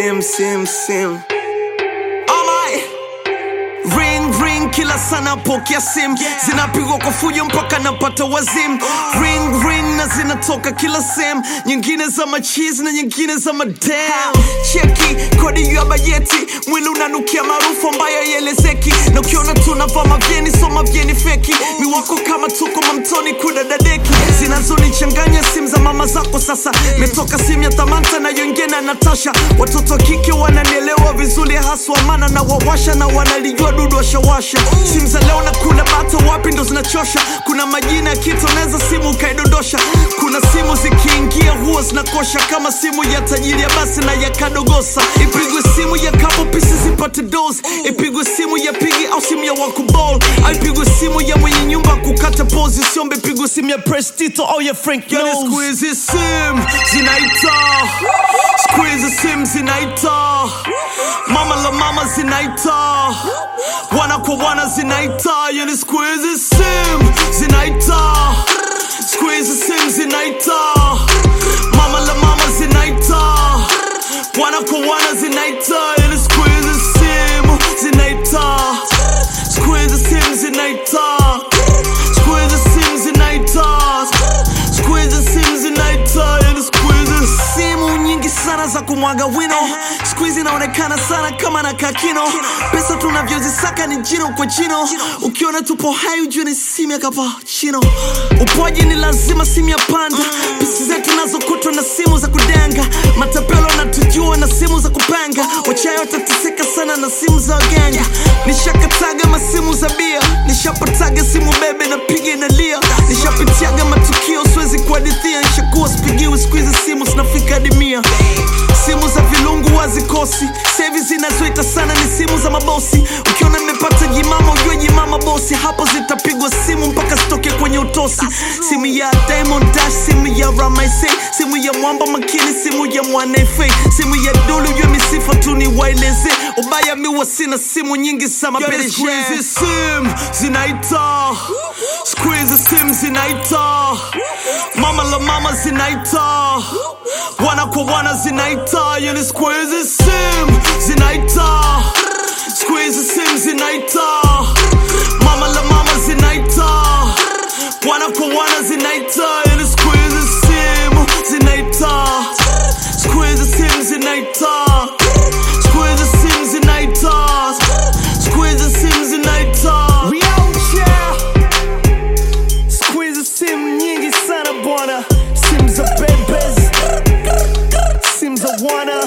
sim sim sim Alright. Ring ring kila sana pokea sim zinapigwa kwa fujo mpaka napata wazim ring ring na zinatoka kila sem nyingine za machizi na nyingine za madam cheki kodi ya bajeti mwili unanukia maarufu ambayo yelezeki na ukiona tunavaa mavyeni so mavyeni feki miwako kama tuko mamtoni kudadadeki zinazonichanganya simu za mama zako sasa metoka simu ya tamanta na yongena na natasha watoto wa kike wananielewa vizuri haswa mana na wawasha na wanalijua dudu washawasha simu za leo na kuna bata wapi ndo zinachosha kuna majina ya kitu naweza simu ukaidondosha kuna simu zikiingia huwa zinakosha kama simu ya tajiri ya basi na ya kadogosa ipigwe simu ya kapo pisi zipate dos ipigwe simu ya pigi au simu ya wakubol au ipigwe simu ya mwenye nyumba kukata pozi siombe ipigwe simu ya prestito au ya frank yani siku hizi sim zinaita siku hizi sim zinaita mama la mama zinaita wana kwa wana zinaita yani siku hizi sim zinaita siku hizi sim zinaita mama la mama zinaita wana kwa wana zinaita yani siku hizi sim zinaita siku hizi sim zinaita siku hizi sim zinaita siku hizi sim zinaita yani siku hizi simu nyingi sana za kumwaga wino siku hizi inaonekana sana kama na kakino pesa tunavyozisaka ni jino kwa jino ukiona tupo hai ujue ni simu ya kapachino upoji ni lazima simu ya panda pisi zetu nazokutwa na simu za kudenga matapelo natujua na simu za kupanga wachayo watateseka sana na simu za waganga nishakataga masimu za bia nishapataga simu bebe na piga inalia nishapitiaga matukio siwezi kuhadithia nishakuwa sipigiwi siku hizi simu zinafika hadi mia simu za vilungu wazikosi sevi zinazoita sana ni simu za mabosi ukiona nimepata jimama ujue jimama bosi hapo zitapigwa simu mpaka zitoke kwenye utosi simu ya Diamond Dash simu ya Ramaise simu ya mwamba makini simu ya mwanefe simu ya dulu ujue misifa tu ni waeleze ubaya miwa sina simu nyingi za mapereshe sim zinaita siku hizi sim zinaita mama la mama zinaita wana kwa wana zinaita yani siku hizi sim zinaita siku hizi sim zinaita mama la mama zinaita wana kwa wana zinaita yani siku hizi sim zinaita siku hizi sim zinaita siku hizi sim zinaita siku hizi sim zinaita We out here. Siku hizi simu nyingi sana bwana, simu za bebes, simu za wana